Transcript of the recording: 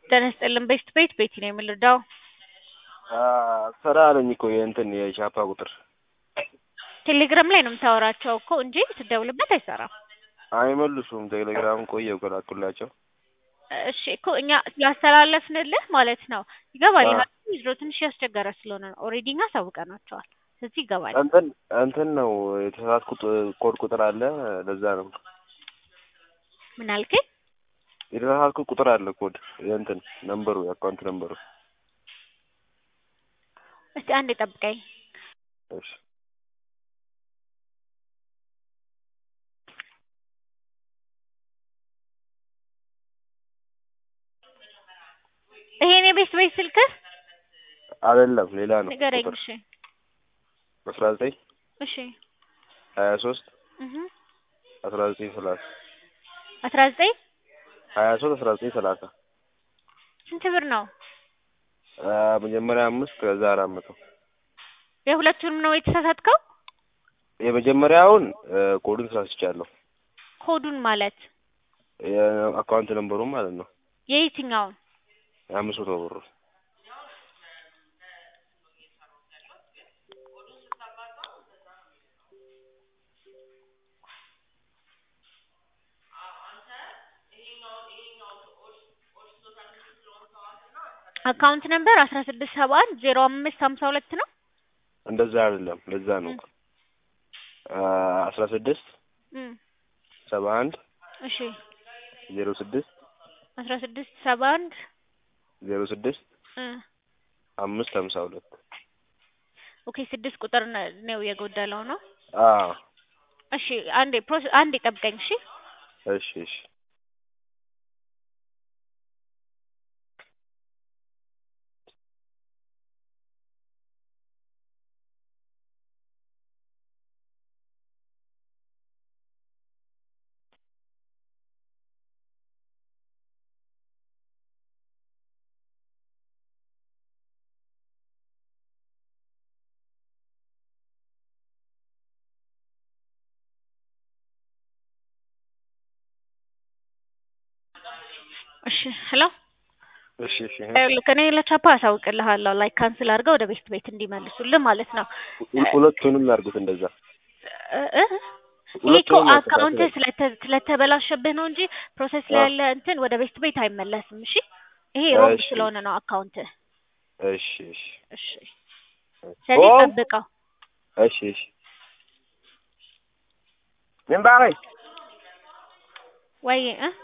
ጤና ይስጥልን ቤስት ቤት ቤቲ ነው የምንረዳው። ስራ አለኝ እኮ የእንትን የቻፓ ቁጥር ቴሌግራም ላይ ነው የምታወራቸው እኮ እንጂ ስትደውልበት አይሰራም። አይመልሱም። ቴሌግራም ቆየው ከላኩላቸው እሺ እኮ እኛ ስላስተላለፍንልህ ማለት ነው ይገባል። አዎ። ይህ ድሮ ትንሽ ያስቸገረ ስለሆነ ነው። ኦልሬዲ እኛ አሳውቀናቸዋል። ስለዚህ ይገባል። እንትን እንትን ነው የተሳሳትኩት ኮድ ቁጥር አለ። ለዛ ነው ምን አልከኝ? የተሳሳትኩት ቁጥር አለ ኮድ የእንትን ነምበሩ የአካውንት ነምበሩ። እስቲ አንዴ ጠብቀኝ። እሺ ይሄን የቤስት ቤት ስልክህ አይደለም ሌላ ነው ንገረኝ። ቁጥር እሺ አስራ ዘጠኝ እሺ ሀያ ሶስት እህ አስራ ዘጠኝ ሰላሳ አስራ ዘጠኝ ሀያ ሶስት አስራ ዘጠኝ ሰላሳ ስንት ብር ነው? መጀመሪያ አምስት ከዛ አራት መቶ የሁለቱንም ነው የተሳሳትከው? የመጀመሪያውን ኮዱን ተሳስቻለሁ። ኮዱን ማለት የአካውንት ነምበሩን ማለት ነው የየትኛውን? የአምስት መቶ ብሩ አካውንት ነምበር አስራ ስድስት ሰባ አንድ ዜሮ አምስት ሀምሳ ሁለት ነው። እንደዛ አይደለም። ለዛ ነው አስራ ስድስት እም ሰባ አንድ እሺ ዜሮ ስድስት አስራ ስድስት ሰባ አንድ ዜሮ ስድስት እ አምስት ሀምሳ ሁለት ኦኬ ስድስት ቁጥር ነ- ነው የጎደለው ነው። አዎ እሺ አንዴ ፕሮሰ አንዴ ጠብቀኝ። እሺ እሺ እሺ እሺ ሄሎ እሺ እሺ ልክ እኔ ለቻፓ አሳውቅልሃለሁ ላይ ካንስል አድርገው ወደ ቤስት ቤት እንዲመልሱልህ ማለት ነው። ሁ- ሁለቱንም ላድርጉት እንደዛ እ እ ይሄ እኮ ሁለቱንም አካውንት ያስተካክላል። ስለተ- ስለተበላሸብህ ነው እንጂ ፕሮሰስ ላይ አዎ። ያለ እንትን ወደ ቤስት ቤት አይመለስም። እሺ ይሄ ሮንግ እሺ። ስለሆነ ነው አካውንት። እሺ እሺ እሺ ስለዚህ ኦ! ጠብቀው። እሺ እሺ ምን ባረኝ ወይ እ